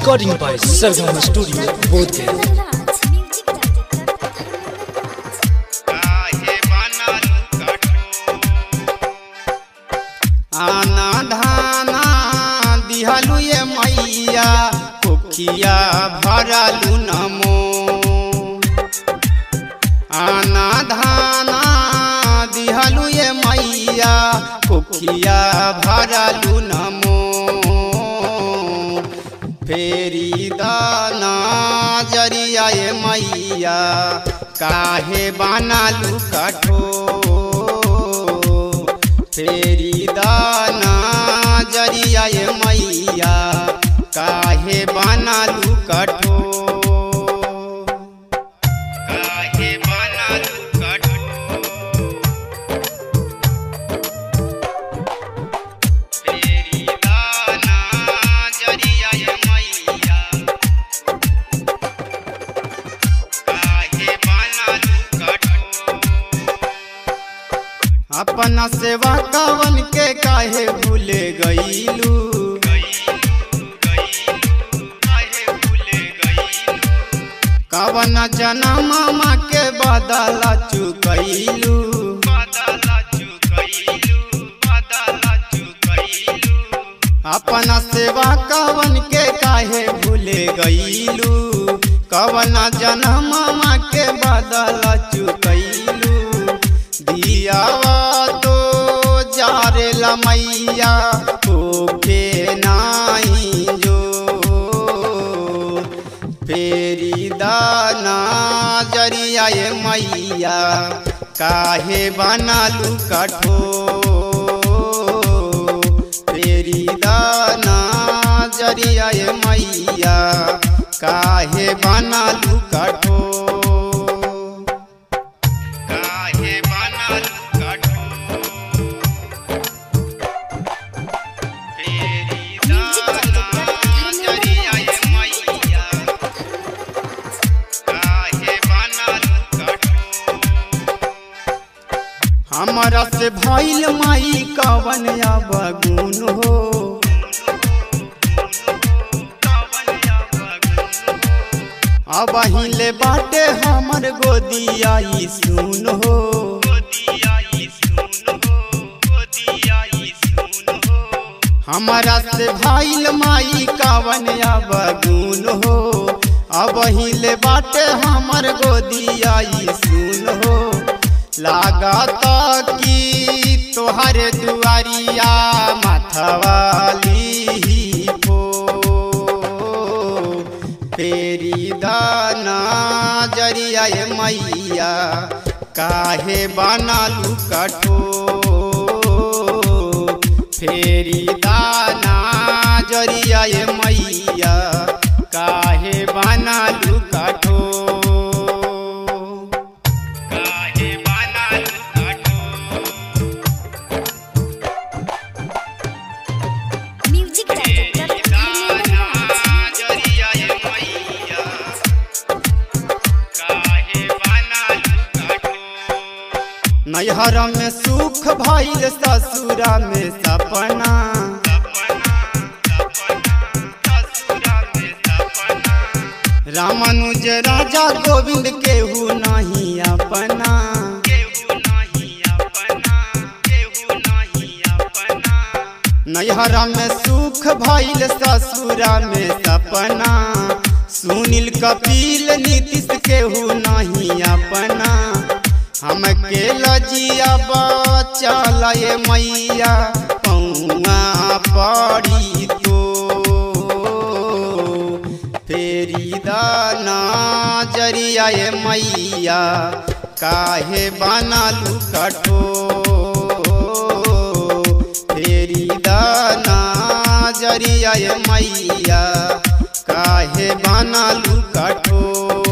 Recording by Sargama Studio, Bodhgaya. काहे बनल कठोर आना धाना दिहलु ये मैया कुखिया भरलु नमो आना धाना दिहलु ये मैया कुखिया भरलु नमो फेरी दाना जरिया ये मैया काहे बनालू कठो फेरी दाना जरिया ये मैया काहे बनालू कठो काहे बनालू कठो फेरी दाना जरिया ये मैया काहे बनालू कठो अपना सेवा कवन के काहे भूले गईलू कवन जनम मामा के बदला चुकैलू अपना सेवा कवन के काहे भूले गईलू कवन जनम मामा के बदला चुकैलू दियावा तो जारे लमैया ओके नाई जो फेरी दाना जरिया ये मैया काहे बनालू कठो फेरी दाना जरिया ये मैया काहे बनालू कठो काहे बनालू कठो फेरी दाना जरिया ये मैया काहे बनालू कठो हमरा से भइल माई कवन बगुन हो अब हिले बाटे हमर गोदिया ई सुन हो हमरा से भइल माई कवन बगुन हो अब हिले बाटे हमर गोदिया ई सुन हो लागत की तोहर दुआरिया मथवाली हो फेरी दाना जरिया ये मैया काहे बनालू कठो फेरी दाना जरिया ये मैया काहे बनालू कठो काहे बनालू कठो म्यूजिक डायरेक्टर दाना जरिया ये मैया काहे बनालू कठो नैहर में सुख भइल ससुरा में सपना रामानुज राजा गोविंद केहू नहीं अपना नैहर में सुख भइल ससुरा में सपना सुनील कपिल नीतीश केहू नहीं अपना हम के लजिया बचल ये मैया पौआ पड़ी तो फेरी दाना जरिया ये मैया काहे बनालू कठो फेरी दाना जरिया ये मैया काहे बनालू कठो